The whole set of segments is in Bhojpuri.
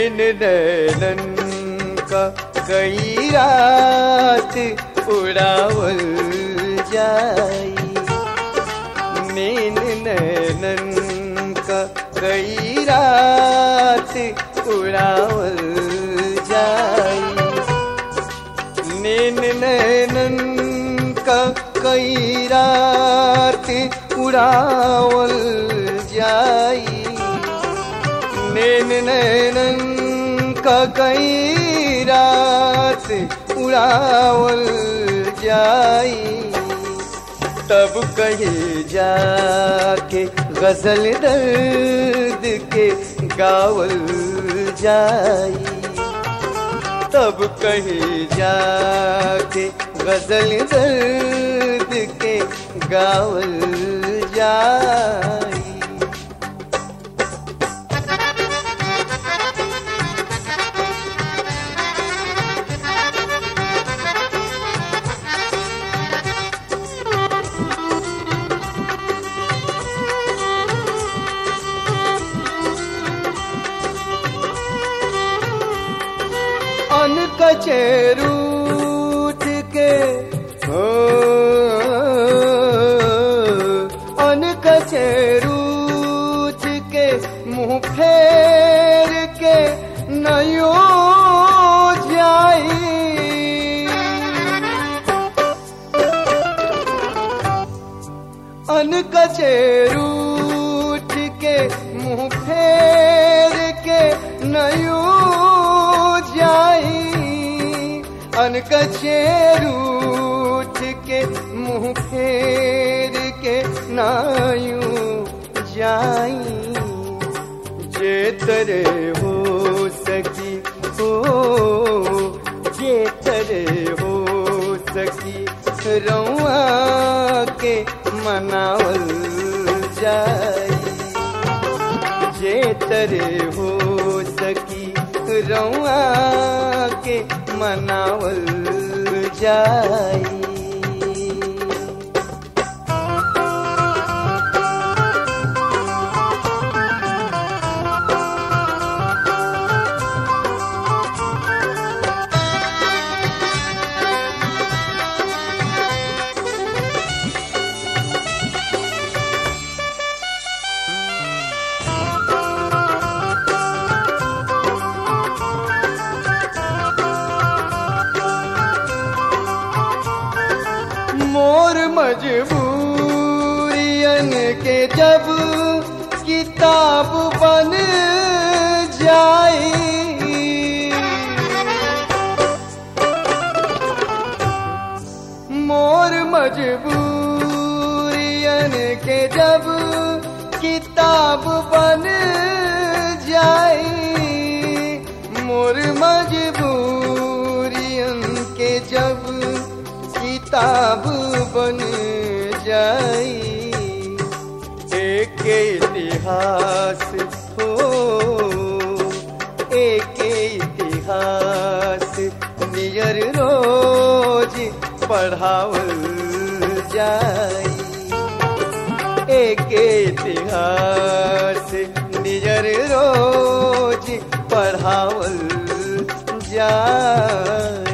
नैन नैनन का कई रात उड़ावल जाई नैन नैनन का कई रात उड़ावल जाई नैन नैनन का कई रात उड़ावल जाई नैन नैनन का कई रात उड़ावल जाई तब कहे जाके गजल दर्द के गावल जाई तब कहे जाके गजल दर्द के गावल जाई अन कचेरूठ के हो अन कचेरूठ के मुंह फेर के नयो जाई अन कचेरूठ के मुंह फेर के नयो जाई अन कचेरूठ के मुंह फेर के नायू जाई जे तरे हो सकी हो जे तरे हो सकी रउआ के मनावल जाई जे तरे हो सकी रउआ के मनावल जाई मोर मजबूरियन के जब किताब बन जाई मोर मजबूरियन के जब किताब बन जाई मोर मजबूरियन के जब किताब बन जाई एक इतिहास हो एक इतिहास नियर रोज पढ़ावल जाई एक इतिहास नियर रोज पढ़ावल जाई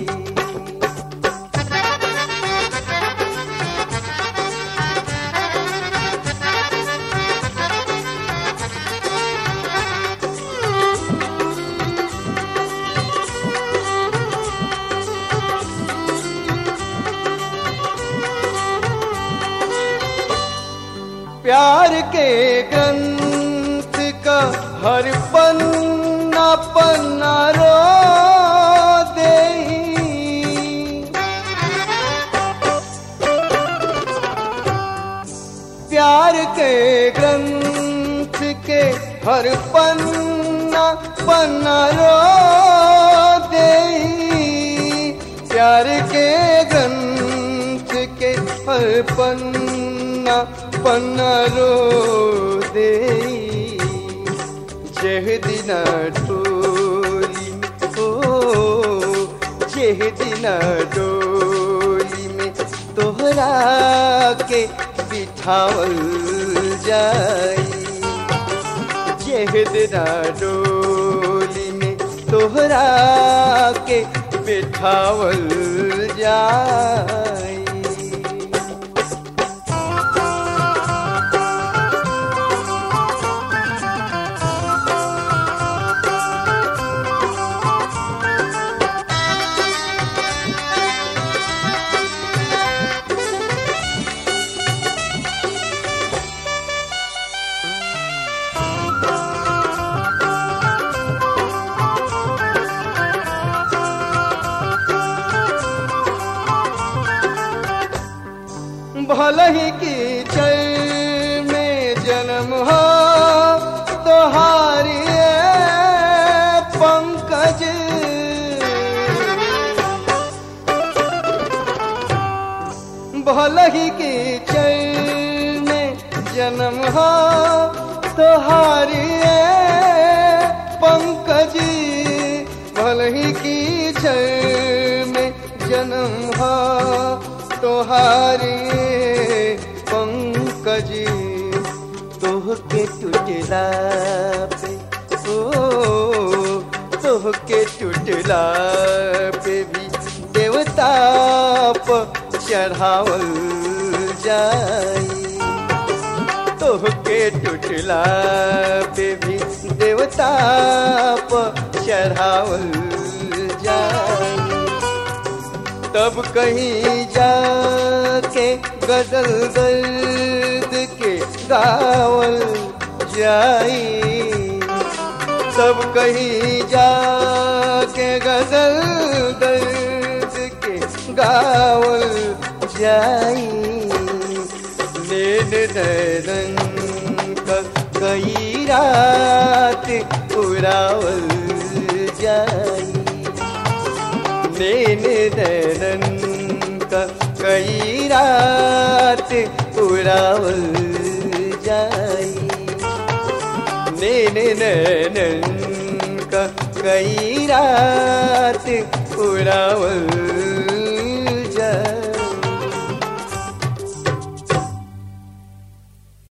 प्यार के ग्रंथ का हर पन्ना पन्ना रो दे प्यार के ग्रंथ के हर पन्ना पन्ना रो दे प्यार के ग्रंथ के हर पन्ना पन्ना रो दे जेह दिना टोली हो जेह दिना डोली में तोहरा के बिठावल जाई जेह दिना डोली तोहरा के बिठावल जाई भल ही की चल में जन्म हो तोहारी पंकज भल ही की चल में जन्म हो तोहारी पंकज भल ही की चल में जन्म हो तोहारी पंकज तोह के टूटला पे ओ तोह के टूटला पे भी देवता प चढ़ावल जाई तोह के टूटला पे भी देवता प चढ़ावल जाई तब कहीं जाके गजल दर्द के गावल जाई तब कहीं जाके गजल दर्द के गावल जाई नैन नैनन का कई रात उड़ावल जाई नैन नैनन का कई रात उड़ावल जाई नैन नैनन का कई रात उड़ावल